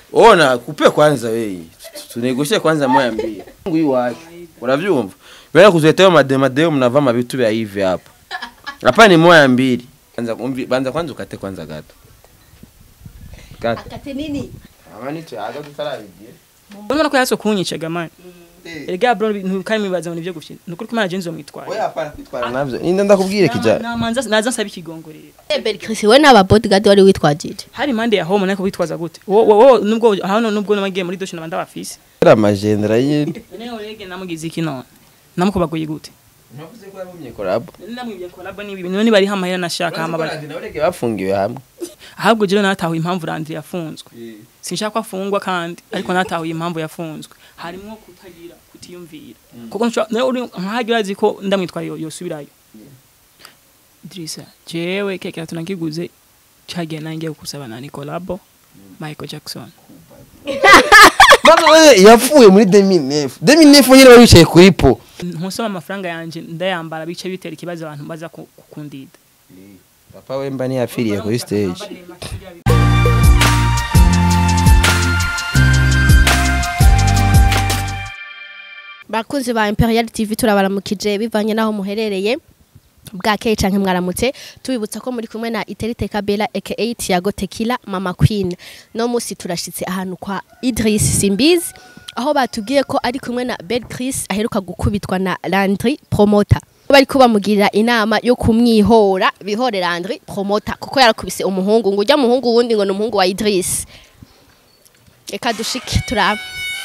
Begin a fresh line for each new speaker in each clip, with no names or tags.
ona kupe kwanza wewe tunegoshe kwanza moya mbili Mungu yu wapi unavyumva bwana kuzetea mademadeo mnavaa mavitu vya hivi hapa hapa ni moya mbili kwanza umvi banza kwanza ukate kwanza gato gato
akate nini
amani tu aga tutarabigiye
urabona ko yaso kunyica gamani erega bro ntukari mibaza ngo nivyo gufye nukuri ko imana jenzo mwitwaye
wewe hapana kwitwara navyo ninda ndakubwire kija
namanza naza nsaba ikigongorero
Bel Chris we n'aba bodyguard wari witwajije
hari impande ya home nako witwaza gute wo wo nubwo hano nubwo namagiye muri doshe nabanda bafise
era magendera yindi
nene urege namugize iki none namukubaguye gute
navuze ko yabumye korabo
namwibye kolabo ni ibintu none bari hamahera nashaka hamabara
naurege bafungiwe hamwe
ahubwo jewe natahuye impamvu Landry yafunzwe sinshaka ko afungwa kandi ariko natahuye impamvu yafunzwe harimo kutagira kutiyumvira kuko nshobora- nawe uri nkahagira azi ko ndamwitwaye yo- yosubirayo Idrissa jewe keke tunakiguze cagiye nangiye kusaba na Nicolabo Michael Jackson
Baba wewe yapfuye muri 2009 2009 nyine bari bicaye kuri po
nkusoma amafaranga yanje ndayambara bice bitera ikibazo abantu baza ku- kukundida
papa we mba ntiyapfiriye kuri stage
bakunzi ba Imperial TV turabaramukije bivanye naho muherereye bwakeye canke mwaramutse tubibutsa ko muri kumwe na Iterite Kabela aka Tiago Tequila Mama Queen no musi turashitse ahantu kwa Idris Simbizi aho batubwiye ko ari kumwe na Bel Chris aheruka gukubitwa na Landry Promoter bari kubamugirira inama yo kumwihora bihore Landry Promoter kuko yarakubise umuhungu ngo ujya muhungu wundi ngo ni umuhungu wa Idris reka dushike turaba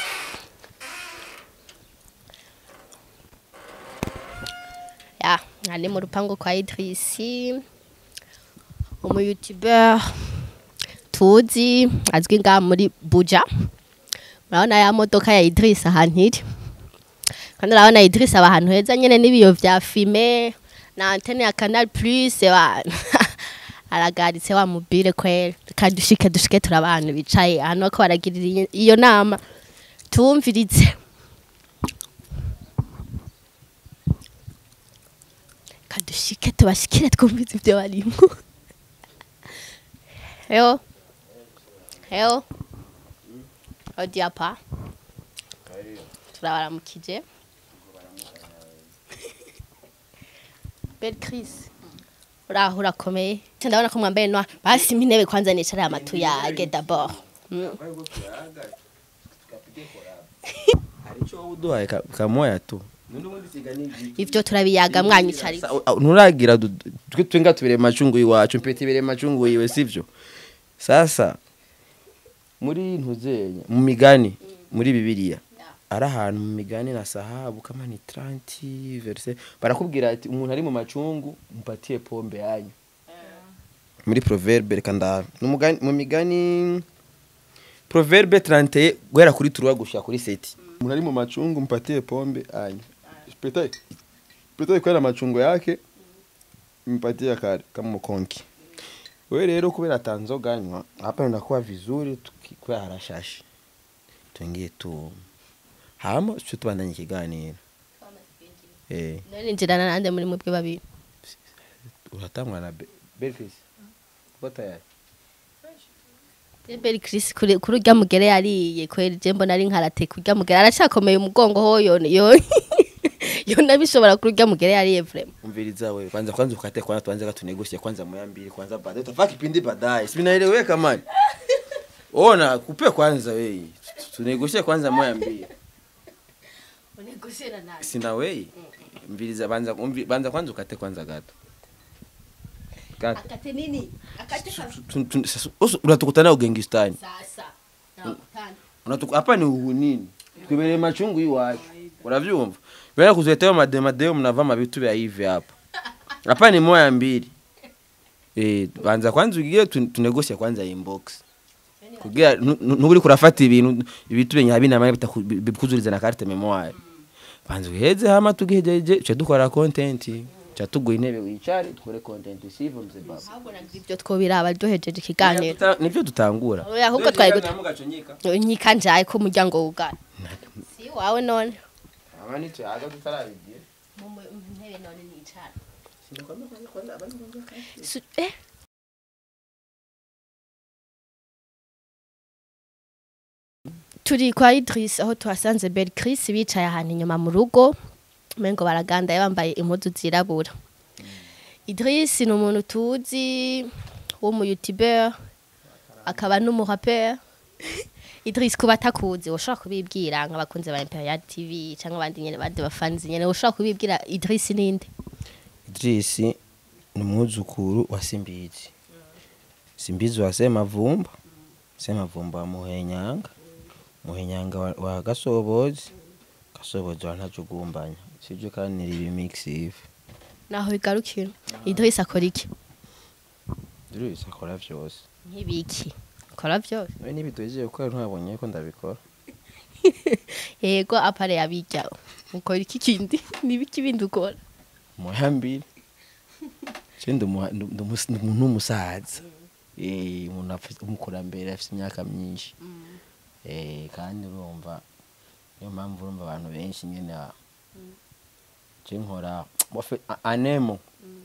ya ari mu rupangu kwa Idrisi umu youtuber tuzi azwi nga muri Buja urabona ya modoka ya Idris ahantu iri kandi urabona Idris aba ahantu heza nyene n'ibiyo vya fime na antenne ya Canal Plus wa aragaritse wa mobile kwera kadushike dushike turaba ahantu bicaye ahantu ko baragirira iyo- iyo nama tumvirize kadushike tubashikire twumvize ibyo barimo heo heo odiapa turabaramukije bel chris uraho urakomeye Nca ndabona ko mwambaye noir basi mpa intebe kwanza nicara amatu yage d'abord Mm.
arico wowe uduhaye ka- kamoya tu
ivyo turabiyaga mwanyicari
Sa- au- nturagira du- twe twenga tubere macungu iwacu mpete ibere macungu iwe sivyo sasa muri ntuzenya mu migani muri bibiliya ari ahantu mu migani na sahabu kama ni 30 verse barakubwira ati umuntu ari mu macungu mpatie pombe yanyu muri proverbe reka ndabe Ni umugani- mu migani proverbe 31 guhera kuri turuwa gushika kuri seti umuntu ari mu macungu mpatie pombe anyu Petai. Petai kwenda machungo yake mpatie kare kama mkonki. Wewe rero kubera tanzo ganywa hapa inakuwa vizuri tukikuwa harashashi. Tuingie tu. Hama sio tubandanye ikiganiro. Eh,
none njirana nande muri mubwe babiri
uratangwa na Be- Belfis. Uko tayari?
Bel Chris kuri kuri urya mugere yariye kweri je mbona ari nkarate kurya mugere aracakomeye umugongo ho yo yo yo nabishobora kuri urya mugere yariye vraiment
Umviriza wewe kwanza kwanza ukate kwanza tuanze katunegosia kwanza moya mbili kwanza baadaye tutafaa kipindi baadaye. Si vinaeleweka man. Ona kupe kwanza wewe. Tunegosie kwanza moya mbili. sina wei mviriza banza umvi- banza kwanza ukate kwanza gato gato
akate nini akate
Tu- tu- sasa, usu- unatukutana ugengistani
sasa nakutana
Unatuku- hapa ni uhunini twibereye machungu iwacu uravyumva bena kuzetea mademadeo mnavaa mavitu vya hivi hapa hapa ni moya mbili eh banza kwanza ugiye tu- tunegosia kwanza inbox kugira nu- nu- nturi kurafata ibintu ibitu benya binama bikuzuriza na carte memoire banza uheze hama tugihejeje cyo dukora content cyo tuguha intebe wicare dukore content sivyo mzee baba
ahubwo nagira ibyo twobiraba ryohejeje ikiganiro
Tuta- nivyo tutangura
Oya, ahubwo twari gut-
gutangura
nkika njaye ko umuryango wugara si wawe none
abandi tuyaga tutarabigiye
mu ntebe none nicara Su- eh turi kwa Idris aho tuhasanze Bel Chris bicaye ahantu inyuma mu rugo mengo baraganda bambaye impuzu zirabura Idris ni umuntu tuzi wo mu YouTuber akaba n'umurapper Idris kuba atakuzi ushobora kubibwira nk'abakunzi ba Imperial TV cyangwa abandi nyene bandi bafanzi nyene ushobora kubibwira Idris ninde
Idris ni umwuzukuru wa Simbizi Simbizi wa Semavumba Semavumba wa Muhenyanga Muhenyanga wa, wa Gasobozi Gasobozi wa Ntajugumbanya sivyo kandi ni remix ivi
naho bigarukira Idris akora iki
Idris akora vyose
nk'ibiki akora byose
we nibidojeye gukora ntabonye ko ndabikora
yego apare yabijya ukora iki kindi nibiki bindi ukora
muhambire je ndi umuha- ndi- ndi umus- ndi umuntu w'umusaza eh umuntu afite umukurambere afite imyaka myinshi eh kandi urumva niyo mpamvu urumva abantu benshi nyene ah, je nkora bofe a- anemo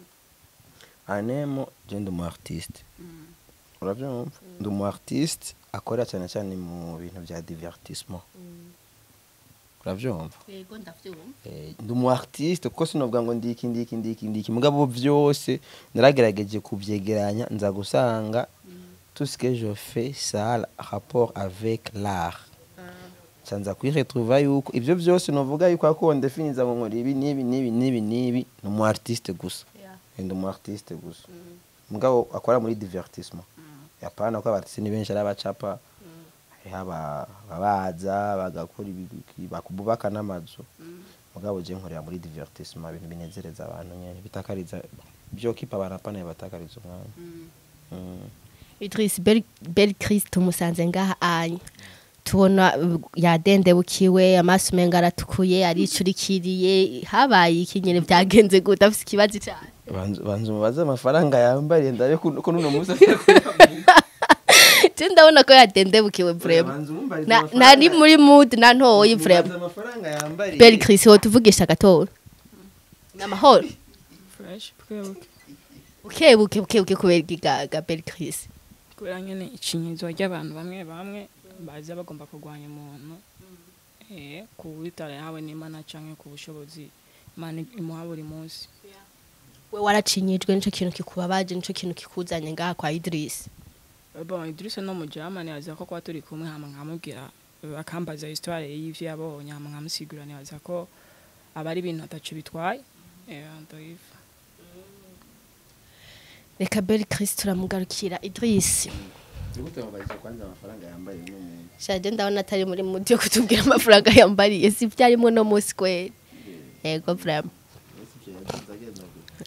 anemo je ndi umu artiste uravyumva ndi umu artiste akora cyane cyane mu bintu bya divertissement uravyumva
yego ndavyumva
Eh, ndi umu artiste kuko sinovuga ngo ndiki ndiki ndiki ndiki mugabo vyose naragerageje kubyegeranya nza gusanga tout ce que je fais ça a rapport avec l'art canza kwiretrouva yuko ivyo vyose novuga yuko ako ndefiniza ngo nkora ibi nibi nibi nibi nibi ni umu artiste gusa Eh, ndi umu artiste gusa mugabo akora muri divertissement yapana ko abartiste ni benshi ari abacapa hariho aba- ababaza bagakora ibi- bakubaka n'amazu mugabo je nkorera muri divertissement ibintu binezereza abantu nyene bitakariza byo kipa barapana batakariza umwanya Mm.
Idris Bel, Bel Chris tumusanze ngaha anya tubona uh, yadendebukiwe amaso menga aratukuye aricurikiriye habaye iki nyene byagenze gute afite ikibazo cyane
banzu banzu mubaze amafaranga yambariye ndabe ko ko nuno musa
je ndabona ko yadendebukiwe vraiment
Banzu mumbarize
Na-
amafaranga-
nari muri mood na ntoyi
mubaze
vraiment
amafaranga yambariye
Bel Chris ho tuvugisha gatora namahoro
fresh bwebuke
ukebuke ukebuke kubera igigaga Bel Chris
kubera nyene icinyizo ry'abantu bamwe bamwe baza bagomba kurwanya umuntu eh ku bitara yawe n'imana canke ku bushobozi imana imuha buri munsi
we waracinyijwe nico kintu kikubabaje nico kintu kikuzanye ngaha kwa Idris
bon Idrissa no mu Germany aza ko kwa turi kumwe hama nkamubwira eh, akambaza histoire y'ivyo yabonye hama nkamusigura nibaza ko aba ari ibintu ataco bitwaye eh ndoyiva
reka Bel Chris turamugarukira Idris
Gute mubaze kwanza amafaranga yambariye uno muntu
shaje ndabona atari muri mudi yo kutubwira amafaranga yambariye si byarimo no munsi kweli yego vraiment
ese ivyo yagize agenda gute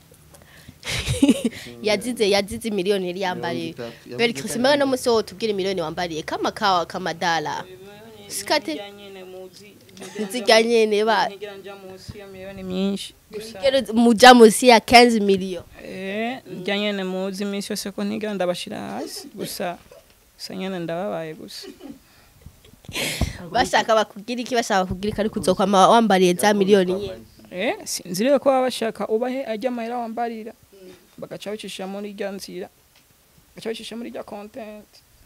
yazize yazize miliyoni yari yambariye Bel Chris mwe no munsi wo tubwire miliyoni wambariye kama kawa kama dala sikate nzirya nyene ba
ntigera nja munsi ya miliyoni myinshi gusa
Rero muja munsi ya 15 million
eh njya nyene muzi iminsi yose ko ntigera ndabashira hasi gusa gusa nyene ndababaye gusa
bashaka bakugira iki bashaka kugira iki ariko uzokwama wambariye za miliyoni nyene
eh sinzi rero ko baba bashaka ubahe ajya amahera wambarira bagaca bicisha muri rya nzira bagaca bicisha muri rya content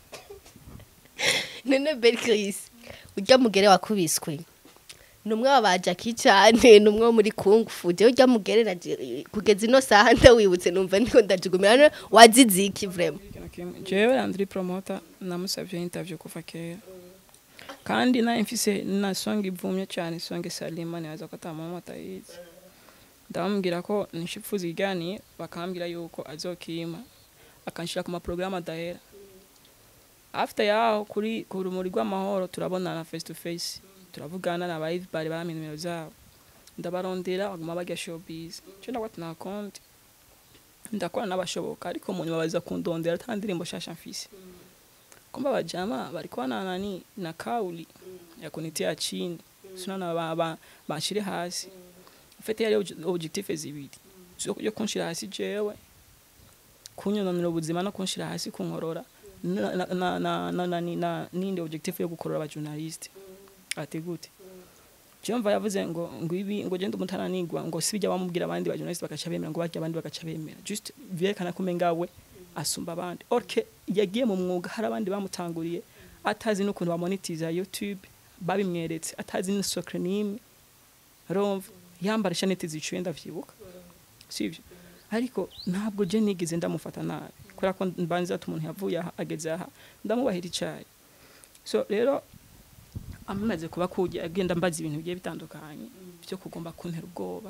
none Bel Chris urya mugere wakubiswe numwe wabaja cyane numwe wo muri kung fu je urya mugere naje kugeza ino saha ndawibutse numva ndiko ndajugumira none wazize iki vraiment
ikintu kimwe jewe andri promoter namusavye interview kuva kera kandi naye mfise na song ivumye cyane song salima nibaza ko atamuntu atayizi ndamubwira ko nishifuza iganiye bakambwira yuko azokima akanshira ku maporogaramu adahera after yaho kuri ku rumuri rw'amahoro turabonana face to face turavugana na ba bari baramenya nimero zabo ndabarondera baguma barya showbiz cyo ndabwo nta konti ndakora n'abashoboka ariko mu nyuma baza kundondera ata ndirimbo shasha mfise kumba bajama barikuwa na nani na kauli ya kunitia chini sunana ba, ba, banshire hasi mfite yari obje- objectif zibiri zo yo kunshira hasi jewe kunyononera ubuzima no kunshira hasi kunkorora na na na na, na, na, na ninde objectif yo gukorora aba journalist ati gute Jumva yavuze ngo ngo ibi ngo genda umutananigwa ngo sibijya bamubwira abandi ba journalist bakaca bemera ngo bajya abandi bakaca bemera just vyerekana ko mengawe asumba abandi orke yagiye mu mwuga hari abandi bamutanguriye atazi n'ukuntu bamonetiza youtube babimweretse atazi n'isokre n'imwe urumva yambara ishaneti zicuye ndavyibuka sivyo ariko ntabwo je nigeze ndamufata nabi kubera ko mbanza ati umuntu yavuye aha ageze aha ndamubahira icayi so rero amaze kuba kujya agenda mbaza ibintu bigiye bitandukanye byo kugomba kuntera ubwoba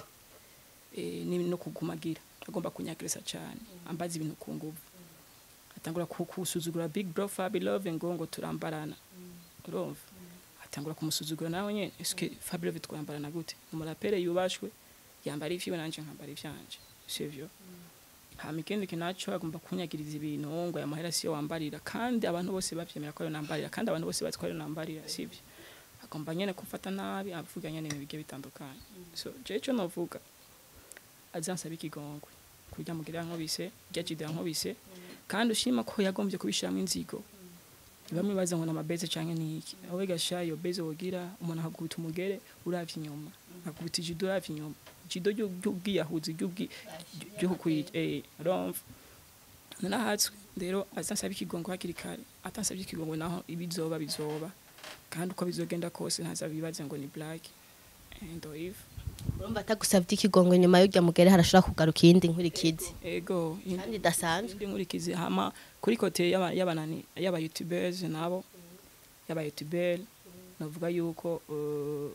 eh, ni- no kugumagira agomba kunyagirisa cyane ambaza ibintu ku nguvu atangura ku- kusuzugura big bro fabi love ngo ngo turambarana urumva atangura kumusuzugura nawe nyene eske fabi love twambarana gute umurapere yubashwe yambara ivyiwe nanje nkambara ivyanje sivyo hama ikindi kinaco agomba kunyagiriza ibintu ngo aya mahera siyo wambarira kandi abantu bose bavyemera ko ariyo nambarira kandi abantu bose bazi ko ariyo nambarira sivyo agomba nyene kumfata nabi avuga nyene ibintu bigiye bitandukanye so je ico novuga azansaba ikigongwe kurya mugira nkobise rya jida nkobise kandi ushima ko yagombye kubishiramo inzigo bamwe baza ngo namabeze canke niki aho gasha iyo beze wogira umuntu akakubita umugere uravye inyuma akakubita ijido uravye inyuma ijido ry'ubwiyahuzi ry'ukwije eh urumva nanahatswe rero azansaba ikigongwe hakiri kare atansabye ikigongwe naho ibizoba bizoba kandi uko bizogenda kose ntazabibaze ngo ni black and if
urumva atagusabye ikigongwe nyuma y'urya mugere harashobora kugaruka iyindi nkurikizi
ego in-
kandi idasanzwe
indi nkurikizi hama kuri kote y'aba- y'abanani y'aba youtubers nabo y'aba youtuber navuga yuko uh,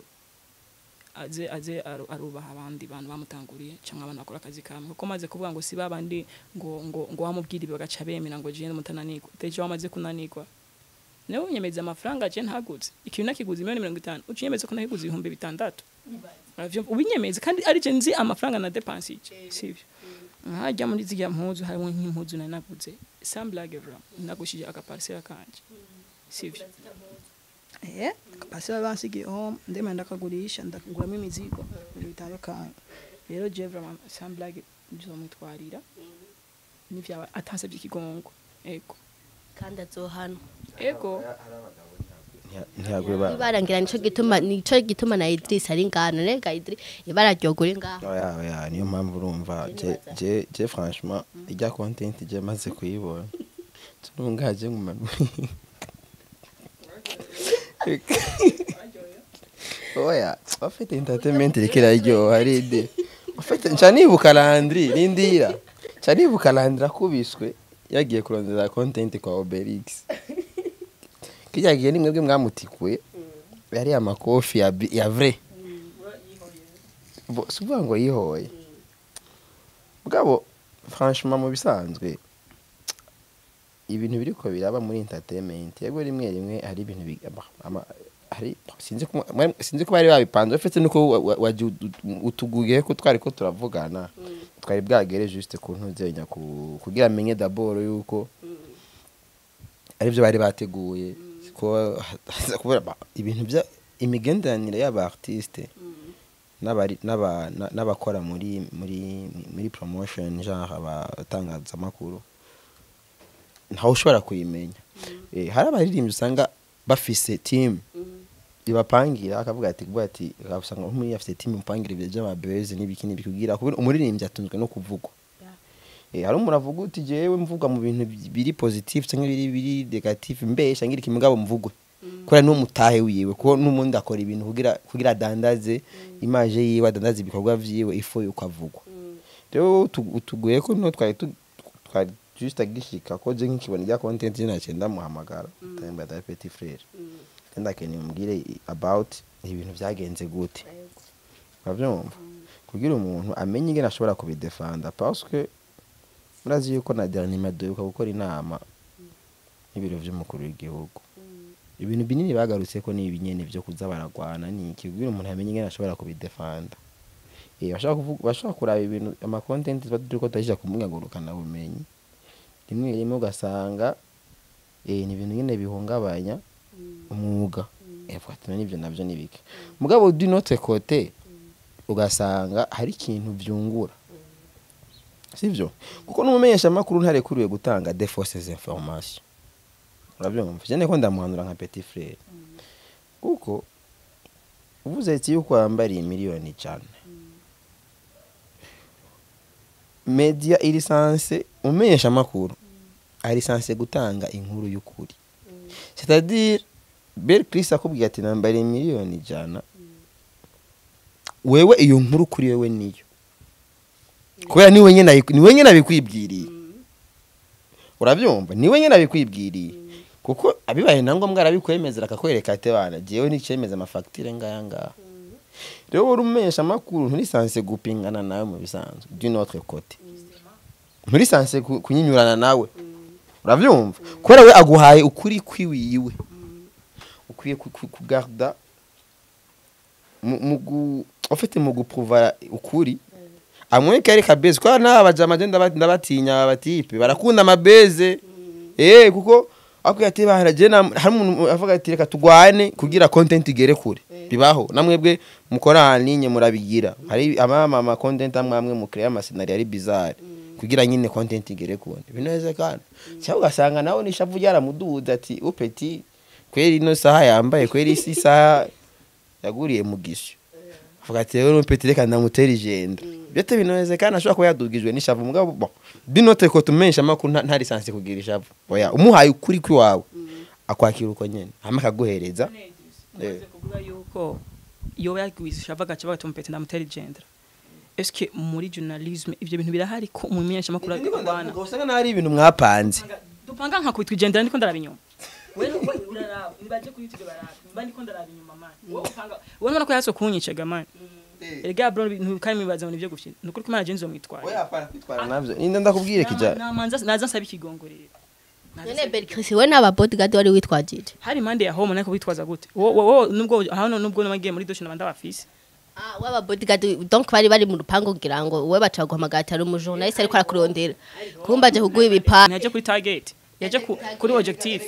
aze aze aru- arubaha abandi bantu bamutanguriye cyangwa abantu bakora akazi kamwe kuko maze kuvuga ngo si babandi ngo ngo ngo wamubwira ibi bagaca bemera ngo jene mutananirwa deje wamaze kunanirwa nawe unyemeza amafaranga je ntagutse ikintu nakiguze miliyoni mirongo itanu ucinyemeza ko nakiguze ibihumbi bitandatu uravyumva ubinyemeza kandi ari je nzi amafaranga na depansije sivyo nkajya muri zirya mpuzu harimo nk'impuzu nari naguze samblage vra nagushije akaparisera kanje sivyo eh akaparisera bansigiye home ndema ndakagurisha ndakaguramo imizigo ibintu bitandukanye rero je vra samblage nzomwitwarira n'ivyaba atansabye ikigongo ego
kandi azohanwa
ego
ntiyagwe ba
ibarangira nico gituma nico gituma na Idris ari ngana rega Idris ibara ryogura ngaho
oya oya niyo mpamvu urumva je je je franchement ijya content je maze kuyibona tunungaje ngumanu oya afite entertainment rikira ryo haride afite ncanibuka Landry nindira ncanibuka Landry akubiswe yagiye kurondera content kwa Obelix kijya gihe ni mwebwe mwamutikuye yari amakofi ya bi- ya vrai Bo- si ukuvuga ngo yihoye bwabo franchement mu bisanzwe ibintu biriko biraba muri entertainment yego rimwe rimwe hari ibintu bi- ama- ama- hari sinzi ko mwa- sinzi ko bari babipanze ufite nuko wa- wa- waje utu- utuguye ko twari ko turavugana twari bwagere juste ku ntuzenya ku- kugira amenye d'abord yuko aribyo bari bateguye ko haza kubera ba- ibintu bya imigenderanire y'aba artiste n'abari n'aba- na- n'abakora muri muri muri promotion genre abatangazamakuru ntawe ushobora kuyimenya Eh, hari abaririmbyi usanga bafise team ibapangira akavuga ati kuvuga ati usanga nk'umuri afite team imupangira ibyo by'amabeze n'ibiki n'ibiki kugira kuko umuririmbyi atunzwe no kuvugwa Eh, hari umuntu avuga uti jewe mvuga mu bintu bi- biri positive cyangwa biri biri negative mbesha ngira iki mugabo mvugwe kubera n'uwo mutahe wiwe kuko n'umundi akora ibintu kugira kugira adandaze imaje yiwe adandaze ibikorwa vyiwe ifo yuko avugwa rero utu- utuguye ko no twari tu- twari juste agishika ko je nk'ikibona rya content je naciye ndamuhamagara ndambaye da petit frère kandi akeneye umubwire i- about ibintu byagenze gute uravyumva kugira umuntu amenye ingene ashobora kubidefanda parce que murazi yuko na dernier duheruka gukora inama n'ibiro vy'umukuru w'igihugu ibintu binini bagarutse ko ni ibinyene vyo kuza baragwana ni iki kugira umuntu amenye ingene ashobora kubidefanda eh bashaka kuvuga bashaka kuraba ibintu ama content tuba turiko turashira ku mbuga ngurukana bumenyi rimwe rimwe ugasanga eh ni ibintu nyene bihungabanya umwuga eh fatana n'ivyo navyo nibike mugabo du notre côté ugasanga hari ikintu vyungura sivyo kuko n'umumenyesha amakuru ntarekuriwe gutanga de fausses informations urabyumva jene ko ndamuhanura nka petit frère kuko uvuze ati yuko wambariye miliyoni ijana media iri sanse umumenyesha amakuru ari sanse gutanga inkuru y'ukuri c'est-à-dire Bel Chris akubwiye ati nambariye miliyoni ijana wewe iyo nkuru kuri wewe niyo kubera ni wenyine ayi- ni wenyine abikwibwiriye urabyumva ni wenyine abikwibwiriye kuko abibaye na ngombwa arabikwemezera akakwereka ati bana jewe nicemeza amafagitire ngaya ngaha rero wowe urumesha amakuru nturisanse gupingana nawe mu bisanzwe d'une autre côté nturisanse ku- kunyinyurana nawe urabyumva kubera we aguhaye ukuri kwiwiwe ukwiye ku- ku- kugarda mu- mu gu- ufite mu gupruva ukuri amwe kari kabeze kwa na abajama je ndaba- ndabatinya abatipe barakunda amabeze eh kuko ako yati bahara je na hari umuntu avuga ati reka tugwane kugira content igere kure bibaho namwebwe mukora aninye murabigira hari amama ama content amwe amwe mu create ama scenario ari bizarre kugira nyine content igere kure bineze kandi cyangwa ugasanga nawe nishavu ryaramuduza ati upeti kweri ino saha yambaye kweri isi saha yaguriye mu gisyo avuga ati rero upeti reka ndamutera ijenda byote bineze kandi ashobora kuba yadugijwe n'ishavu mugabo bon binote ko tumensha amakuru nta- nta lisansi kugira ishavu oya umuhaye ukuri kwiwawe akwakira uko nyene hama akaguhereza
Ndaze kuvuga yuko yoba yagwisha avaga cyo batumpete ndamutera igendera eske muri journalisme ivyo bintu birahari ko mu menyesha makuru akwana
usanga nari ibintu mwapanze
dupanga nka kwitwa igendera ndiko ndaraba inyuma wewe wewe uraraba nibaje kuri YouTube baraba mba ndiko ndaraba inyuma man wowe upanga wowe mbona ko yaso kunyicaga man erega bro ibintu kandi mibaza ngo nivyo gufye nukuri ko imana jenzo mwitwaye
oya para kwitwara navyo ninda ndakubwire kija
namanza naza nsaba ikigongorero
none Bel Chris we n'aba bodyguard wari witwajije
hari impande ya home nako bitwaza gute wowe nubwo hano nubwo namagiye muri doshe nabanda bafise
Ah, waba bodyguard donc bari bari mu rupango kugira ngo we baca guhamagara ari umujournaliste ariko arakurondera kumba aje kuguha ibipa
yaje kuri target yaje ku- kuri objectif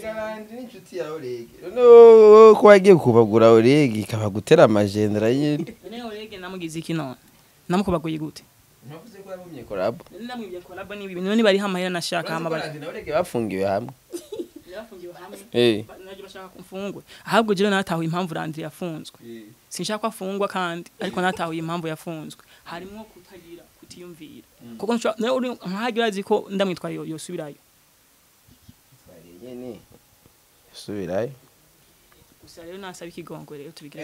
no ko wagiye kubagura oregi ikabagutera amajendera nyine
nene orege namugize iki none namukubaguye gute
navuze ko yabumye collab
nene namwibye collab ni ibintu none bari hamahera nashaka hamabara
na oregi bafungiwe hamwe
yafungiwe hamwe
eh
naje bashaka kumfungwa ahubwo jero natahuye impamvu Landry yafunzwe sinshaka ko afungwa kandi ariko natahuye impamvu yafunzwe harimo kutagira kutiyumvira kuko nshobora- nawe uri nkahagira azi ko ndamwitwaye yo- yosubirayo
nyene subirayo
gusa rero nasaba ikigongo rero tubigira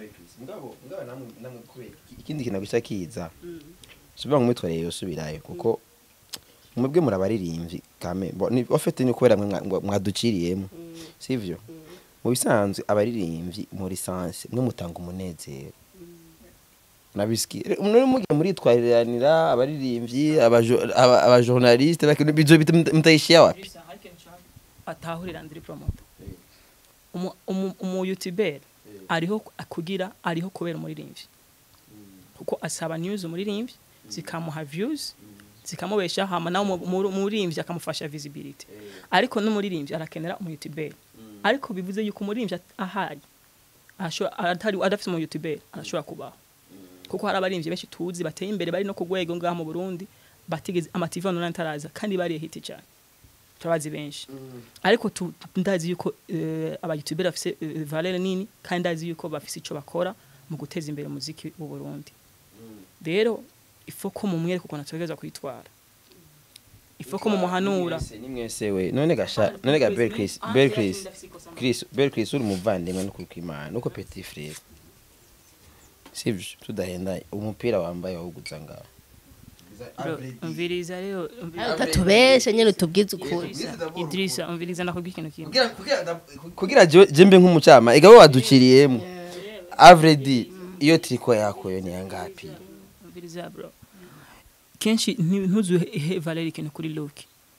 ikindi kintu gusa kiza subiba ngo mwitwarire yosubirayo kuko mwebwe murabaririmbyi kame bo- ni ofete ni kubera mwe mwa- mwa- mwaduciriyemo sivyo mu bisanzwe abaririmbyi muri sanse mwe mutanga umunezero nabisiki muri mugiye muritwariranira abaririmbyi abajo- aba- abajournaliste bakino bizo mutayishia wapi
Bisa, hari ikintu nshaka atahurira ndiri promoter umu umu, umu youtuber ariho kugira ariho kubera umuririmbyi kuko asaba news umuririmbyi zikamuha views zikamubesha hama nawe umu- umu- umuririmbyi akamufasha visibility ariko n'umuririmbyi arakenera umu youtuber ariko bivuze yuko umuririmbyi at- ahari ashobora atari adafite umu youtuber arashobora kubaho kuko hari abaririmbyi benshi tuzi bateye imbere bari no ku rwego ngaha mu Burundi batigeze amativi online taraza kandi bariye hiti cyane turabazi benshi ariko tu- tu- ndazi yuko eh, aba youtubers bafise eh, valeur nini kandi ndazi yuko bafise ico bakora mu guteza imbere umuziki mu Burundi rero ifo ko mu mwereka ukuntu ategerezwa kwitwara ifo ko mu muhanura
ni mwese we none gasha none ga Bel Chris Bel Chris Chris Bel Chris uri umuvandimwe no kwimana nuko petit frère sivyo tudahenda umupira wambaye wawuguza ngaho
Bro, umviriza rero umviriza-
utatubeshe nyene utubwize ukuri
Idrissa umviriza nakubwira ikintu kimwe
kugira kugira kugira je- jembe nk'umucama igabo waduciriyemo avredi iyo triko yako yo ni yangapi
umviriza bro kenshi nti- ntuzuhe valeur ikintu kuri look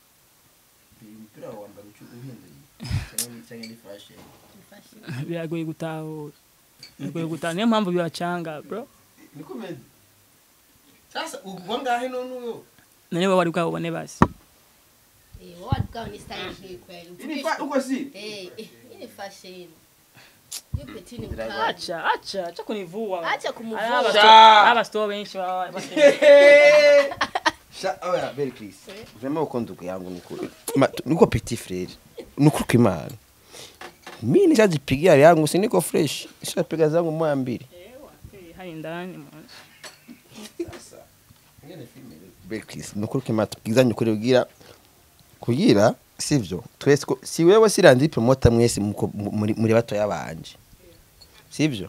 biragoye gutahura biragoye gutahura niyo mpamvu bibacanga bro
sasa ubwo ngahe none uyo
none wowe wari bwabubone basi
uko si
acha acha acha kunivua
Acha kumuvua.
Ari abasto-
Sha.
abasto benshi baba bafite
Sha, oya, Bel Chris. Vraiment uko ndugu yangu niko Ma- tu- niko petit frère. Niko kimana. Mimi nishajipigia yangu si niko fresh. Nishapiga zangu moya mbili.
Eh, hari ndani mwanzo
Bel Chris, niko kimana tupigizanye kuri kugira kugira sivyo twese ko si wewe sirandi promota mwese muko- mu- muri muri batoya banje sivyo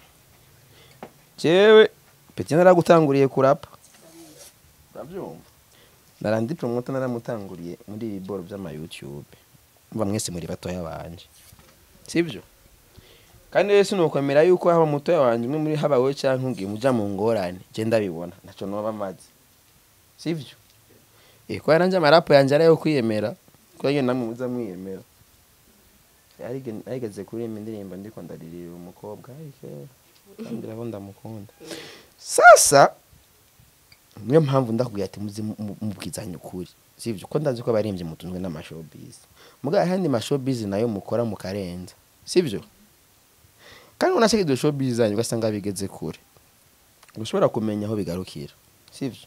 jewe peti naragutanguriye kurapa urabyumva narandi promota naramutanguriye muri ibi boro by'ama YouTube mva mwese muri batoya banje sivyo kandi rero sinukwemera yuko haba mutoya wanje umwe muri haba wewe canke ngiye muja mu ngorane je ndabibona naco noba maze sivyo eh ko yaranje amarapo yanje arayo kwiyemera ko nyine namwe muza mwiyemera yarige yarigeze kuririmba indirimbo ndiko ndaririra umukobwa ariko kandi rabo ndamukunda sasa niyo mpamvu ndakubwira ati muze mu- mu- mubwizanye ukuri sivyo ko ndazi ko abaririmbyi mutunzwe n'amashowbiz mugabo ahandi mashowbiz nayo mukora mukarenza sivyo kandi unashaka iryo showbiz zanyu ugasanga bigeze kure ushobora kumenya aho bigarukira sivyo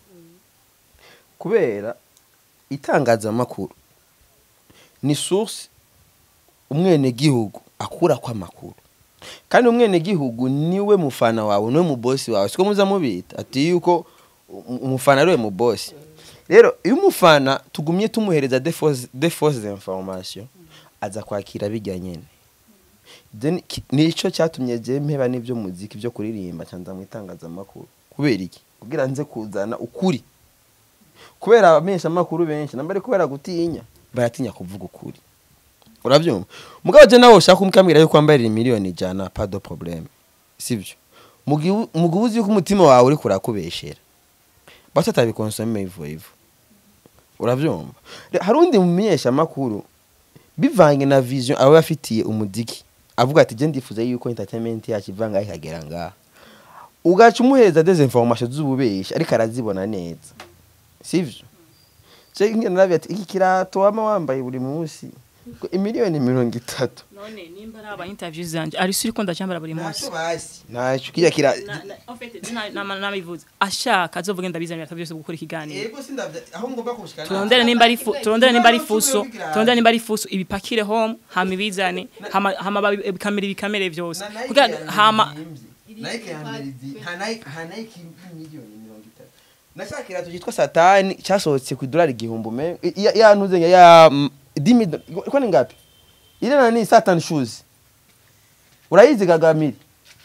kubera itangazamakuru ni source umwenegihugu akura kwa makuru kandi umwenegihugu niwe mufana wawe niwe mubosi wawe siko muza mubita ati yuko um- umufana ariwe mubosi rero iyo umufana tugumye tumuhereza de fausse information aza kwakira bijya nyene then ki- nico cyatumye je mpeba n'ibyo muziki byo kuririmba cyangwa mu itangazamakuru kubera iki kugira nze kuzana ukuri kubera abamenyesha amakuru benshi namba ari kubera gutinya baratinya kuvuga ukuri urabyumva mugabo je nawe ushaka kumukambwira yuko wambarira miliyoni ijana pas de problème sivyo mugihe mugihe uzi yuko umutima wawe uri kurakubeshera basi atabikonsome ivo ivo urabyumva Re- hari undi mumenyesha amakuru bivange na vision aba afitiye umudiki avuga ati je ndifuza yuko entertainment yacu ivanga ikagera ngaha ugaca umuhereza des informations z'ububeshi ariko arazibona neza sivyo je ngira nabi ati iki kirato wama wambaye buri munsi ngo imiliyoni mirongo itatu
none nimba ari aba interviews zanje ari suri ko ndacyambara buri munsi
basi ntacyo kijya kira
Na- na- en fait, na- na- nabivuze ashaka azovuge ndabizanira atabyo byose gukora ikiganiro
yego sindavya aho ngomba kushika
turondere nimba ari fu- turondere nimba ari fuso turondere nimba ari fuso ibipakire home hama ibizane hama hama babi- bikamera ibikamere byose kugira hama
Nike ya mbere izi- nta Nike- nta Nike miliyoni mirongo itatu nashaka kirato cyitwa satani cyasohotse ku idolari igihumbi ume ya- ya ntuze ya- ya mm, dimi do- ko ni ngapi ile nani satan shoes urayizi gagamiri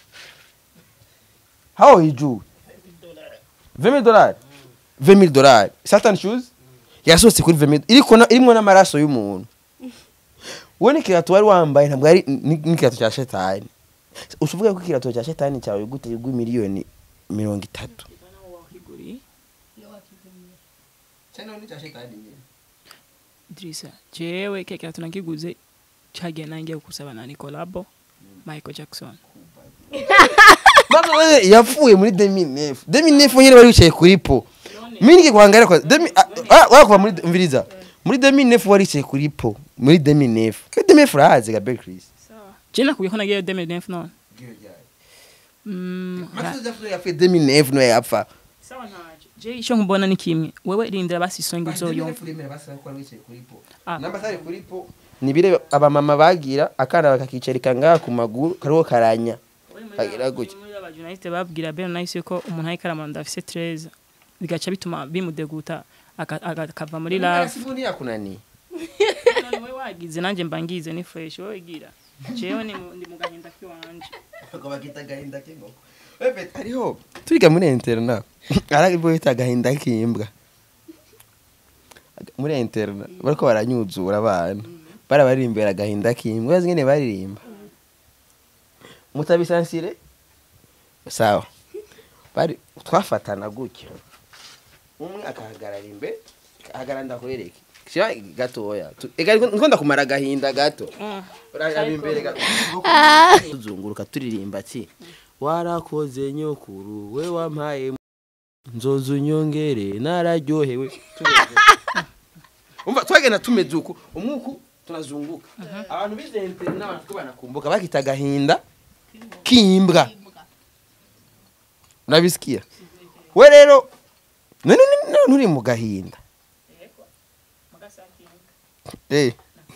hao hijuu 20000 dolari 20000 dolari satan shoes yasohotse kuri 20000 iriko na- irimwo n'amaraso y'umuntu wowe n'ikirato wari wambaye ntabwo ari ni- n'ikirato cya shetani ushuvuga ko ikirato cya shetani cyawe gute igwa miliyoni mirongo itatu
Idrissa jewe keke kirato nakiguze cagiye nangiye kusaba na Nicolabo Michael Jackson
Baba wewe yapfuye muri 2009 2009 nyine bari wicaye kuri po mimi nikikuangalia kwa demi ah wako kuva muri mviriza muri 2009 wari wicaye kuri po muri 2009 ke 2009 urahazi Gabriel Chris
je nakubwiye ko nagiye 2009 none Mm, ra-
Matuza yapfuye 2009 no yapfa
sawa ntaje je icyo nkubona ni kimwe wewe rindira basi songe uzoyumva Ah.
namba sari kuri po nibire abamama bagira akana bakakicarika ngaha ku maguru kariho karanya kagira gutya
muri aba journaliste babwira Ben Nice ko umuntu ari karamanda afise 13 bigaca bituma bimudeguta aka- aka- akava muri love
sifuni yakunani
none we wagize nanje mbangize ni fresh wowe gira jewe ni mu- ndi mu gahinda kiwanje
bakita gahinda k'ingoko wewe hariho twiga muri interna ariko bita gahinda k'imbwa muri interna bariko baranyuzura abana bara baririmbira agahinda k'imbwa bazi ngene baririmba mutabisansire sawa bari twafatana gutyo umwe akahagarara imbere ahagarara ndakwereke kiba gatoya Tu- ega ariko ndikunda kumara agahinda gato uraraba imbere gato tuzunguruka turirimba ati warakoze nyokuru we wampaye nzoza unyongere nararyohewe Tureze. umva twagenda tumeze uku umwuku tunazunguka abantu bizente n'abantu two banakumbuka bakita agahinda k'imbwa urabisikiya we rero none ni- none uri mu gahinda eh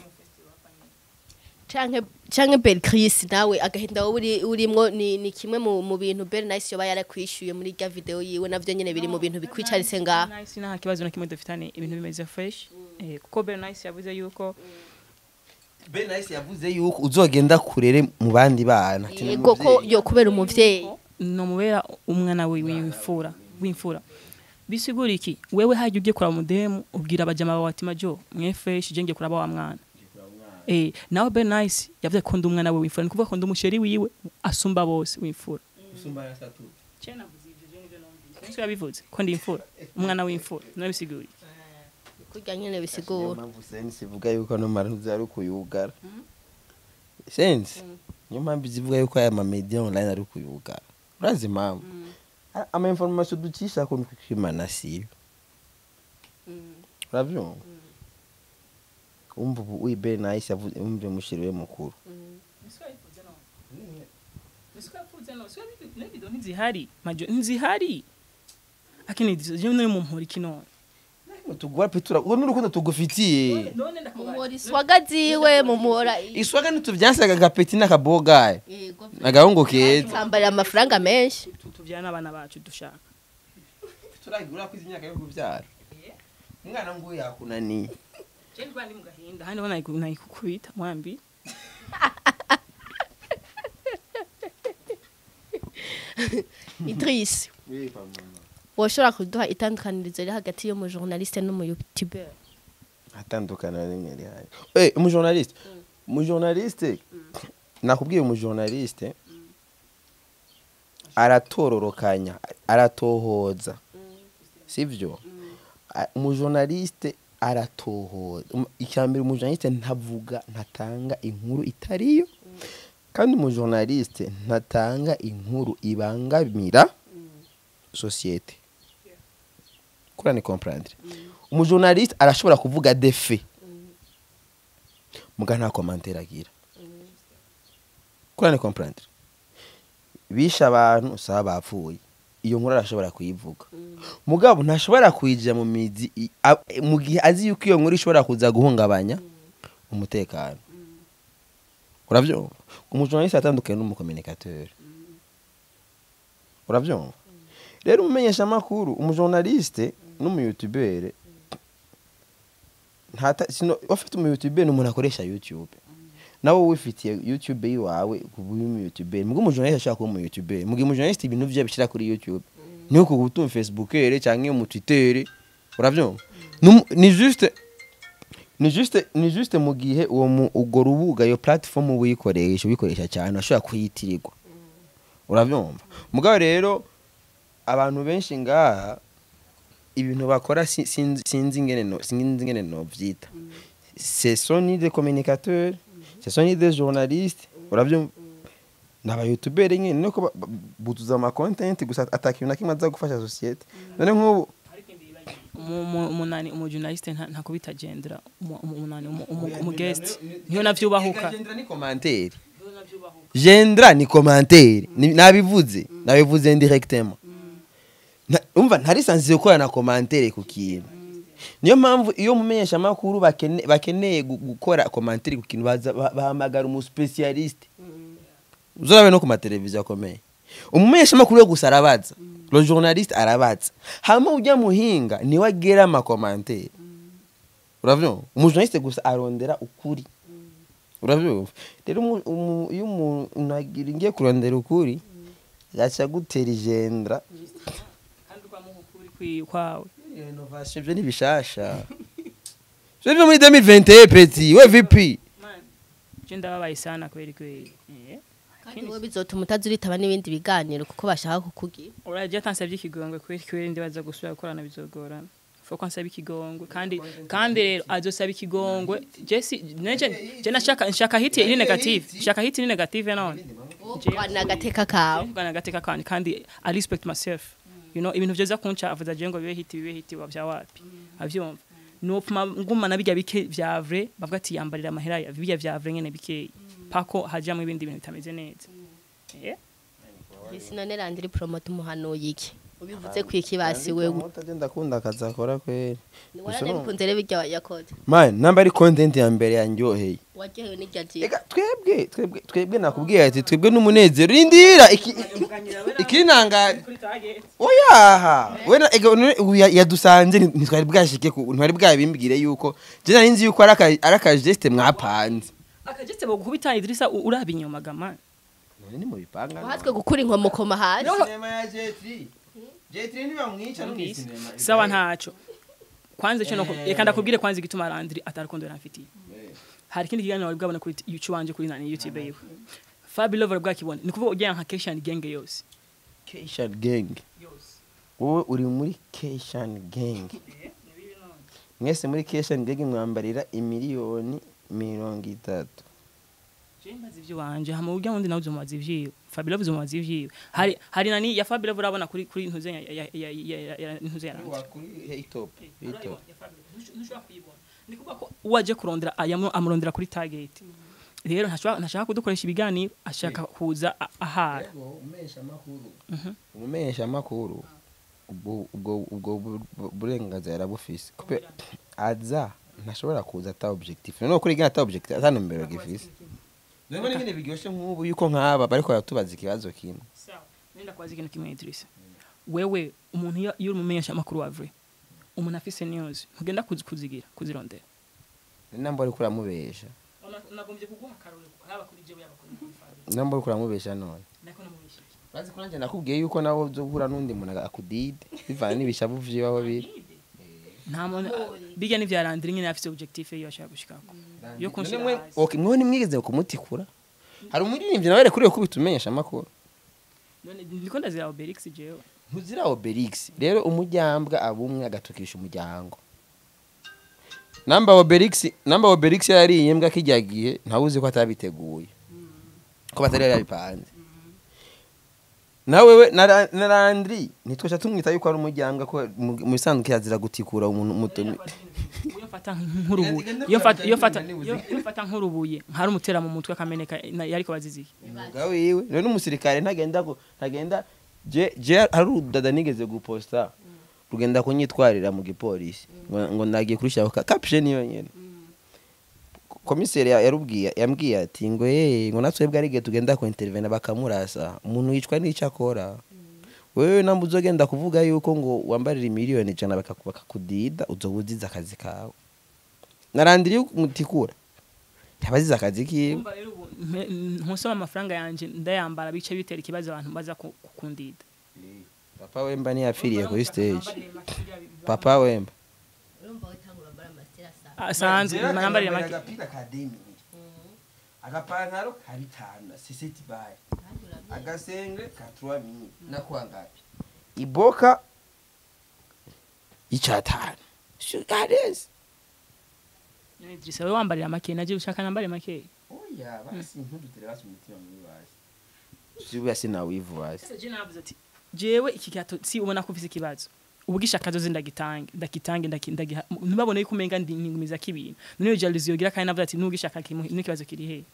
canke canke Bel Chris nawe agahinda wowe uri urimwo ni, ni kimwe mu, mu bintu Bel Nice yoba yarakwishuye muri rya video yiwe navyo nyene biri mu bintu bikwicaritse ngaha
Nice nta kibazo na kimwe dufitane ibintu bimeze fresh Eh, kuko Bernice yavuze yuko
Ben Nice yavuze yuko uzogenda kurere mu bandi bana ati ni
yego ko
umuvyeyi.
yo kubera umuvyeyi
nomubera umwana we w'imfura w'imfura bisigura iki wewe hajya ugiye kuraba mudemu ubwira abajama bawe ati majo mwefeshi je ngiye kuraba wa mwana eh nawe Ben Nice yavuze ko ndi umwana we w'imfura ni kuvuga ko ndi umusheri wiwe asumba bose w'imfura cyena buzije je nivyo numvise niko yabivuze ko ndi imfura umwana w'imfura no bisigura iki
kurya nyene
Niyo
bisigura
mpamvu sense ivuga yuko no maruzi ari kuyugara sense niyo mpamvu zivuga yuko aya mamedia online ari kuyugara urazi impamvu A- ama information ducisha ko kwimana siyo uravyumva umva ubu uyi Ben Nice yavuze umve mushiriwe mukuru
ntizihari majo ntizihari akini je no mu mpori kinone
tugwa petura uwo n'urukundo tugufitiye
mumuhora iswaga ziwe mumuhora
iswaga ntituvyansaga gapeti n'akabogaye
yego
agahungu keza
sambarira amafaranga menshi
tuvyana abana bacu dushaka
turagura kwiza imyaka yo kubyara umwana ngo yakunaniye
je ndwandi mu gahinda handi bona nayikukubita mwambi
Idris woshobora kuduha itandukanirizo riri hagati y'umujournaliste n'umuyoutuber
atandukana rimwe rihari eh umujournaliste umujournaliste nakubwiye umujournaliste aratororokanya aratohoza sivyo A- umujournaliste aratohoza Um- icyambere umujournaliste ntavuga ntatanga inkuru itariyo kandi umujournaliste ntatanga inkuru ibangamira societe kurane comprendre umujournaliste arashobora kuvuga defe muga nta commentaire agira kurane comprendre bisha abantu saba bapfuye iyo nkuru arashobora kuyivuga mugabo ntashobora kuyija mu mizi i- a- mu gihe azi yuko iyo nkuru ishobora kuza guhungabanya umutekano uravyumva umujournaliste atandukanye n'umucommunicateur uravyumva rero umumenyeshamakuru umujournaliste n'umuyutubere ntata sino ufite umuyutubere ni umuntu akoresha youtube nawe wifitiye youtube yiwawe kuba uri umuyutubere mugo umujournaliste ashaka kuba umuyutubere mugihe umujournaliste ibintu vye bishyira kuri youtube ni uko gutuma facebookere cyangwa mu twitter uravyumva Numu- ni juste ni juste ni juste mu gihe uwo mu ugo rubuga iyo platform uyikoresha uyikoresha cyane ashobora kuyitirirwa uravyumva mugabo rero abantu benshi ngaha ibintu bakora si- sinzi sinzi ingene no sinzi ingene no vyita ce sont ni des communicateurs ce sont ni des journalistes uravyumva naba youtubers nyene nuko ba- ba- butuza ama content gusa atakintu na kimwe aza gufasha societe none nk'ubu
Umu- umu- umunani umujournaliste nta- ntakubita gendera umu- umu- umunani umu- umu- umugest niyo navyubahuka
Gendra ni commentaire gendra ni commentaire Ni- nabivuze nabivuze indirectement Na- umva ntari sansize gukora na commentaire ku kintu niyo mpamvu iyo mumenyesha amakuru bakene- bakeneye gu- gukora commentaire ku kintu baza- ba- bahamagara umu specialiste uzorabe no ku mateleviziyo akomeye umumenyesha amakuru yo gusa arabaza le journaliste arabaza hama ujya muhinga niwe agera ama commentaire uravyumva umujournaliste gusa arondera ukuri urabyumva rero umu- umu- iyo umuntu agira ngiye kurondera ukuri yaca gutera igendra
kandi ukamuha ukuri kwi- kwawe
innovation ibyo ni bishasha ibyo byo muri 2021 peti we vp
je ndababaye sana kweli kweli Eh.
kandi wowe bizotuma utazuritaba n'ibindi biganiro kuko bashaka kukugira
uraje atansabye ikigongwe kweli kweli ndibaza gusubira gukorana bizogorana fo ko ansaba ikigongwe kandi kandi rero azosaba ikigongwe je si neje je nashaka nshaka hiti iri negative nshaka hiti iri negative none
wana agateka kawe
bwana gateka kandi kandi i respect myself you know ibintu vyoza kunca avuza je ngo bibe hiti bibe hiti wa vya wapi avyumva nopuma ngumana bijya bike vya vrai bavuga ati yambarira amahera ya bijya vya vrai nyene bikeyi pako hajamwe ibindi bintu bitameze neza eh
sinone randiri promote umuhanuye iki ubivuze ku ikibasi wewe
ndakunda akazi akora kweri
warane bikunze rero bijya yakoze
man namba ari content ya mbere yanjyoheye
waryohewe n'iryo jiro
ega twebwe twebwe twebwe nakubwiye ati twebwe n'umunezero rindira iki iki- ikinangaje oyaha wena ega none ubu ya- yadusanze nti- ntitwari bwashike ku ntwari bwabimbwire yuko je nari nzi yuko ari aka- ari akageste mwapanze
akagetse bagukubita Idrissa u- uraba inyuma gama
none ni mu bipanga
wahatswe gukura inkomokoma hasi
sinema ya jetri jetri ntibamwica no
Numvise.
sinema
sawa ntaco kwanza ico no
Eh.
reka ndakubwire kwanza igituma Landry atarukundo yamfitiye hari ikindi kiganiro wari bwabona kuri YouTube wanje kuri nani YouTube yiwe Fabi Lover bwakibona ni kuvuga ujya nka Keshan gang yose
Keshan gang wowe uri muri Keshan gang mwese muri Keshan gang mwambarira imiliyoni mirongo itatu
Jembaza ivyo wanje hama ujya wundi nawe uzomubaza ivyiwe Fabi Lover uzomubaza ivyiwe hari hari nani ya Fabi Lover urabona kuri kuri ntuze ya ya ya ya- ya ntuze ya Landry
kuri hitop hitop
ni kuvuga ko uwaje kurondera ayamu amurondera kuri target rero ntashobora ntashaka kudukoresha ibiganiro ashaka kuza a- ahara
umumesha amakuru ubwo ubwo ubwo bu- burenganzira yarabufise kupe aza ntashobora kuza ata objectif none kuri gana ata objectif ata numero gifise none nyine biryoshe nk'ubu yuko nk'aba bariko baratubaza ikibazo kimwe
sawa nenda kwaza ikintu kimwe Idrissa wewe umuntu iyo iyo uri umumenyesha amakuru wa vrai umuntu afise news ntugenda kuzi- kuzigira kuzirondera
namba ariko uramubesha
nagombye kuguha akarore haba kuri jewe yaba kuri Fabi
namba ariko uramubesha none
nako namubeshye
bazi ko nanjye nakubwiye yuko nawe uzohura n'undi muntu akudide bivana n'ibishavu vyiwe aho biri
nta muntu bijya n'ivya Landry nyine afise objectif iyo ashaka gushikako yo kunshira
None mwe-
hasi.
okay mwe nimwigeze kumutikura hari umuririmbyi nawe rekuriwe kubita umenyesha amakuru
none ndiko ndazira Obelix jewe
ntuzira obelix rero umujyambwa abumwe agatukisha umuryango namba obelix namba obelix yariye imbwa kijya gihe ntawe uzi ko atabiteguye ko batari yari yabipanze nawe we na Ra- na Landry ntitwasha tumwita yuko ari umujyambwa ko mu mu bisanzwe kirazira gutikura umuntu muto
iyo mfata nk'urubuye iyo mfata iyo mfata iyo iyo mfata nk'urubuye nkari umutera mu mutwe akameneka na- yariko baziziye
umwuga wiwe rero umusirikare ntagenda gu- ntagenda je je hari udada nigeze guposta rugenda kunyitwarira mu gipolisi ngo ngo nagiye kurushaho ka caption yonyene komiseri ya- yarubwiye yambwiye ati ngo eh ngo natwe bwa rige tugenda ku intervene bakamurasa umuntu yicwa n'icyo akora wewe namba uzogenda kuvuga yuko ngo wambarira miliyoni ijana bakaku- bakakudida uzobuziza akazi kawe narandiriye umutikura yabazize akazi kiwe
Umva rero ubu mpe- ntusoma amafaranga yanje ndayambara bice bitera ikibazo abantu baza ku- kukundida
papa wemba ntiyapfiriye kuri stage papa wemba
urumva witangura mbara amasitera saa
asanzwe manambarira make
agapira ka demi agapantaro ka bitanu sisiti bayi agasenge ka tuwa mini nakuwa ngapi iboka icatanu shugarezi
Idrissa wewe wambarira make naje ushaka nambare make
oya basi ntudutere basi umutima muri basi sibuya sinawivu basi
Sasa je navuze ati jewe iki gato si ubona ko ufise ikibazo ubwisha akazo ndagitange ndagitange ndaki- ndagiha ntibabone yuko umenga ndi ningumiza kibintu none iyo jalousie yogira kandi navuze ati n'ubwishaka kimu n'ikibazo kiri he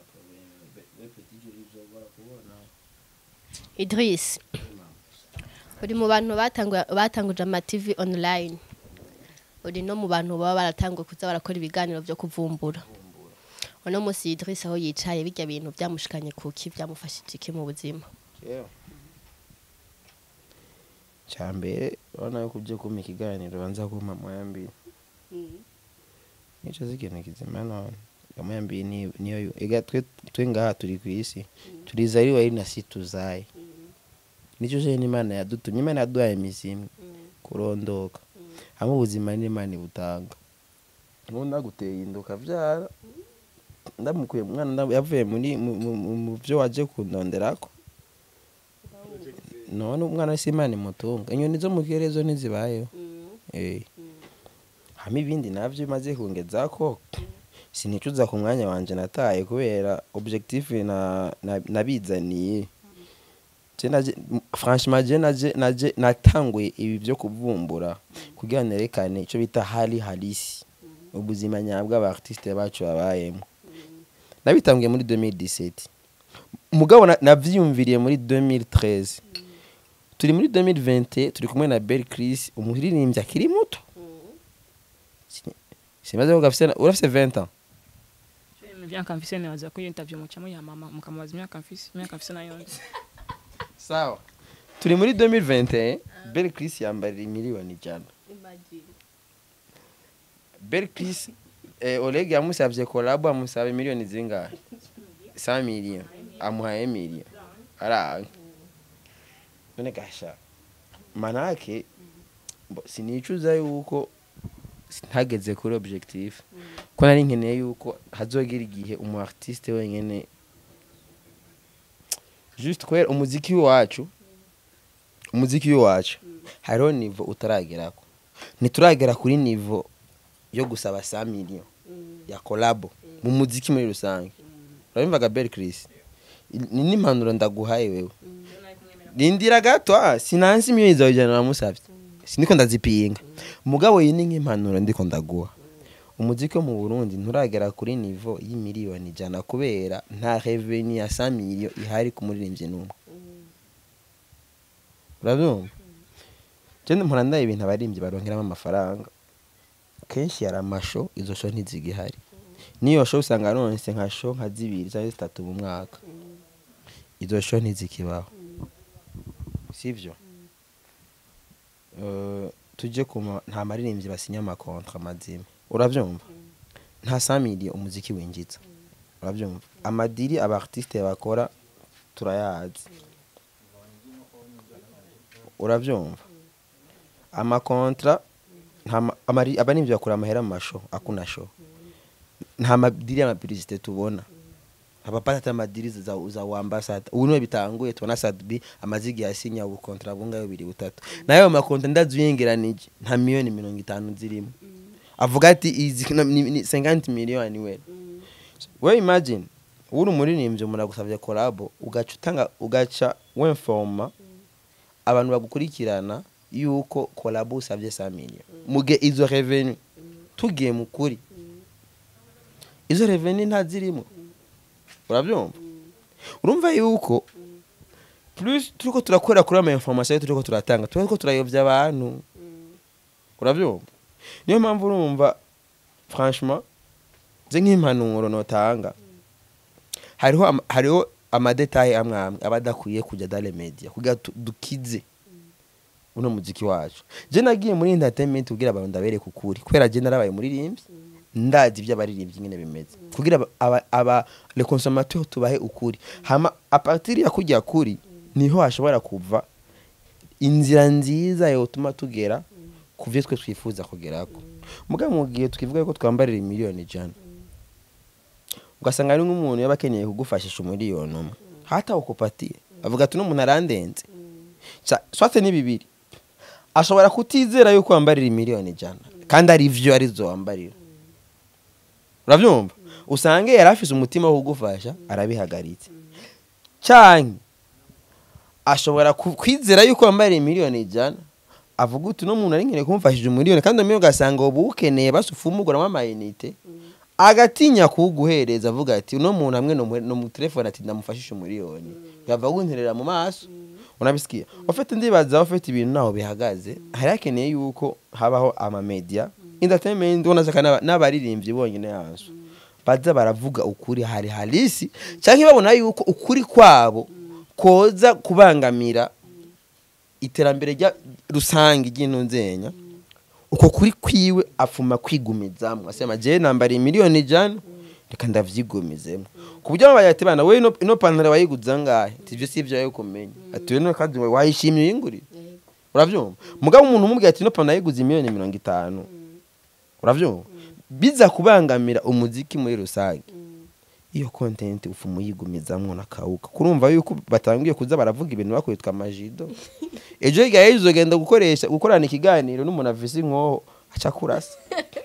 Idris uri mu bantu batangu- batanguje ama TV online uri no mu bantu baba baratanguye kuza barakora ibiganiro byo kuvumbura uno munsi Idris aho yicaye bijya bintu byamushikanye kuki byamufashije iki mu buzima
cyambere urabona yuko uje kumpa ikiganiro banza kumpa moyambiri nico zikintu kizima none moyambiri ni- niyo yo- ega twe twe ngaha turi ku isi turizaliwa ili na si tuzaye nico je n'imana yadutumye imana yaduhaye imizimu kurondoka hamwe ubuzima n'imana ibutanga nubu ndaguteye inda ukavyara ndamukuye umwana nda- yavuye muri mu- mu- mu- mu vyo waje kundonderako none umwana si imana imutunga inyoni zo mu kirere zo ntizibayeho Eh. hama ibindi navyo bimaze kungeza ko sinicuza ku mwanya wanje nataye kubera objectif na- na- nabizaniye Je naje- m- franchement je naje naje natanguye ibi byo kuvumbura kugira nerekane ico bita hali halisi ubuzima nyabwo abartiste bacu babayemo nabitanguye muri 2017 mugabo na- navyiyumviriye muri 2013 turi muri 2020 turi kumwe na Bel Chris umuririmbyi akiri muto Sini- simaze ko gafise na- urafise 20 ans
imyaka mfise nibaza ko iyo interview mucamo ya mama mukamubaza imyaka mfise imyaka mfise nayo nzi
sawa turi muri 2021 Belle Chris yambarira miliyoni ijana Belle Chris eh, Oleg yamusabye collab amusaba miliyoni zingahe 100 million amuhaye million aranga none gasha manake mbo- sinicuza yuko ntageze kuri objectif ko nari nkeneye yuko hazogira igihe umu artiste wenyene juste kubera umuziki wacu umuziki wacu hariho nivo utaragerako ntituragera kuri nivo yo gusaba 100 million ya collabo mu muziki muri rusange urabimvaga Belle Chris ni n'impanuro ndaguhaye wewe rindira gato ah, sinansi miliyoni zawe ijana namusavye siniko ndazipinga mugabo iyi ni nk'impanuro ndiko ndaguha umuziki wo mu burundi nturagera kuri nivo y'imiliyoni ijana kubera nta reveni ya 100 million ihari ku muririmbyi n'umwe urabyumva je mpora ndaye ibintu abaririmbyi baronkeramo amafaranga kenshi yari amasho izo sho ntizigihari niyo sho usanga aronse nka sho nka zibiri cyangwa zitatu mu mwaka izo sho ntizikibaho sivyo Eh, tujye kuma nta maririmbyi basinya amakontra mazima urabyumva nta samiri umuziki winjiza urabyumva amadiri aba artiste bakora turayazi urabyumva amakontra nta ma- amari- abaririmbyi bakura amahera mu masho akuna sho nta madiri y'amapiblisite tubona abapata amadiri za, za wambasada ubu niwe bitanguye tubona sadbi amaze igihe asinya ubukontra bungayo bibiri butatu nayo makontra ndazuyengeranije nta miliyoni mirongo itanu zirimo avuga ati izi no- ni- ni 50 miliyoni we we imagine uri umuririmbyi umuntu agusabye kolabo ugaca utanga ugaca wemfoma abantu bagukurikirana yuko kolabo usabye 100 miliyoni muge izo revenu tugiye mu kuri izo revenu ntazirimo urabyumva urumva yuko plus turiko turakora kuri ama information turiko turatanga turiko turayobya abantu urabyumva niyo mpamvu urumva franchement nze nk'impanuro notanga hariho ama- hariho amadetaye amwe amwe aba adakwiye kujya dans les media kugira tu- dukize uno muziki wacu je nagiye muri entertainment kugira abantu ndabereke ukuri kubera je narabaye muririmbyi ndazi ibyo abaririmbyi nyine bimeze kugira aba- aba, aba le consommateur tubahe ukuri hama a partir ya kujya kuri niho hashobora kuva inzira nziza yotuma tugera ku byo twe twifuza kugerako muga mu gihe twivuga ko twambarira miliyoni ijana ugasanga ari nk'umuntu yaba akeneye kugufashisha umuriyoni umwe hata ukupatiye avuga ati n'umuntu arandenze Ca- swate ni bibiri ashobora kutizera yuko wambarira miliyoni ijana kandi ari vyo arizo wambarira urabyumva usange yari afise umutima wo kugufasha arabihagaritse canke ashobora ku- kwizera yuko wambarira miliyoni ijana avuga uti uno muntu ari nkeneye kumufashije umuriyoni kandi uwo miliyoni ugasanga ubu ukeneye basufumuguramo amayinite agatinya kuwuguhereza avuga ati uno muntu hamwe no mu- no mu telefone ati ndamufashisha umuriyoni yava wunterera mu maso unabisikiye ufite ndibaza ufite ibintu naho bihagaze hari hakeneye yuko habaho amamedia entertainment unazaka n'aba- n'abaririmbyi bonyine yazo baza baravuga ukuri hari halisi cyangwa babona yuko ukuri kwabo koza kubangamira iterambere rya rusange ry'intunzenya uko kuri kwiwe afuma kwigumizamwo asema je nambariye miliyoni ijana reka ndavyigumizemo ku buryo babaye ati bana we ino- ino pantaro wayiguze angahe ati ivyo si ivyo yawe kumenya ati we no kandi wayishimiye uyingurire uravyumva mugabo umuntu umubwiye ati ino pantaro yayiguze miliyoni mirongo itanu uravyumva biza kubangamira umuziki muri rusange iyo content ufuma uyigumizamwo nakawuka kurumva yuko batangiye kuza baravuga ibintu bakwitwa amajido ejo hirya y'ejo uzogenda gukoresha gukorana ikiganiro n'umuntu avise inkoho aca kurasa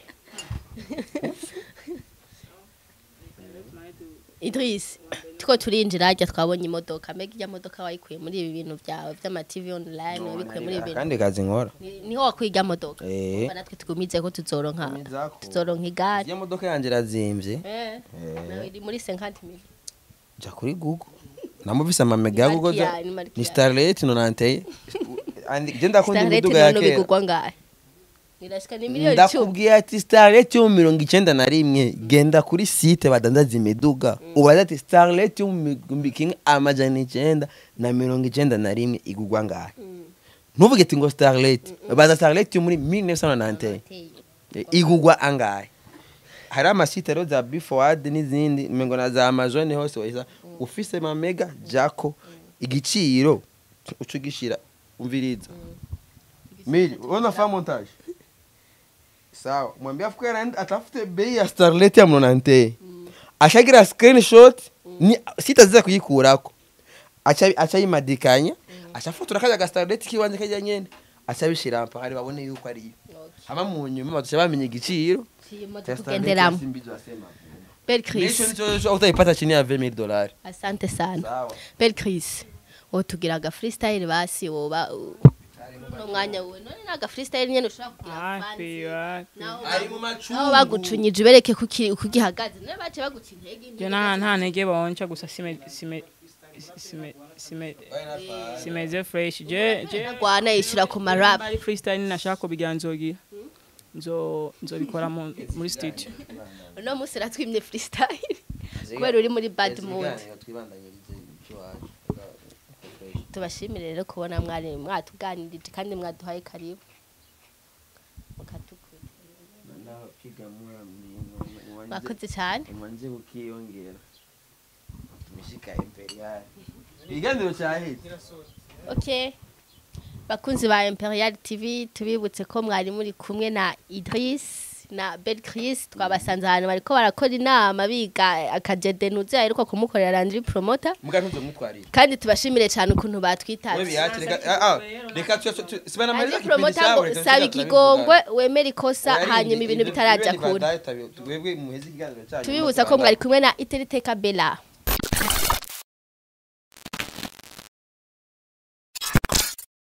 Idris tuko turinjira hajya twabonye imodoka mbega ijya modoka wayikuye muri ibi bintu byawe by'ama TV online wabikuye muri ibi bintu
akandi kazi nkora
Ni- niho wakwiga modoka
Eh.
Urumva natwe tugumize ko tuzoronka
Tugumiza ko.
tuzoronka igare
iyo modoka yanjye irazimvye
eh nawe iri muri 50 mil
ja kuri google namuvise amamega ya
Ni
google
Markia,
za-
ni Markia.
ni starlet nonanteye je ndakunda
Starlet
imiduga ya
none
kera
bigugwa ngahe irashika ni miliyoni icumi
ndakubwiye ati starlet yo mu mirongo icyenda na rimwe genda kuri site badandaza imiduga ubaza ati starlet yo mu gihumbi kimwe amajana icyenda na mirongo icyenda na rimwe igurwa ngahe ntuvuge ati ngo starlet baza starlet yo muri 1991 Eh, igurwa angahe hari amasite rero za bifowad n'izindi mengo na za amazon hose wahisa ufise mamega jako igiciro uca ugishira umviriza mili unaona fa montage sawa mwambie afuke anaenda atafute bei ya starlet ya mnonante ashagira screenshot ni sitaziza kuyikurako acha achayimadikanya achafotora kaja ga starlet kiwanje kajya nyene achabishira mpaka ari babone yuko ari yo hama mu nyuma batusha bamenye igiciro
tugenderamo bel chris
utaipata chini ya 20000 dollars
asante sana
sawa
bel chris wotugira aga freestyle basi woba no mwanya wowe none naga freestyle nyene ushobora kugira
wapi
fancy
wapi
naho
ari mu macungu
naho bagucunyije ubereke kuki ukugihagaze nawe bace baguca intege
je nta nta ntege bonca gusa sime sime sime sime simeze fresh je je
rwana yishura ku marap
ari freestyle nashaka kubigira nzogira nzo nzobikora mu- muri studio
uno munsi ratwimye freestyle kubera uri muri bad mood tubashimire rero kubona mwari mwatuganirije kandi mwaduhaye karibu mukatukurikira mwakoze cyane
umanze ukiyongera tumeshika imperial iganiro cyaheze
okay bakunzi ba imperial tv tubibutse ko mwari muri kumwe na idris na bel chris twabasanze ahantu bariko barakora inama biga akajedenuze aheruka kumukorera landry promoter
muga ntuzo mutwarira
kandi tubashimire cyane ukuntu
we
batwitabye
biyache reka ah, ah, reka tu- tu- tu- sibana
landry
maliza
promoter ngo saba ikigongwe wemera ikosa hanyuma ibintu bitarajya kure
twebwe muheze ikiganiro cyanyu
tubibutsa ko mwari kumwe na iteriteka bella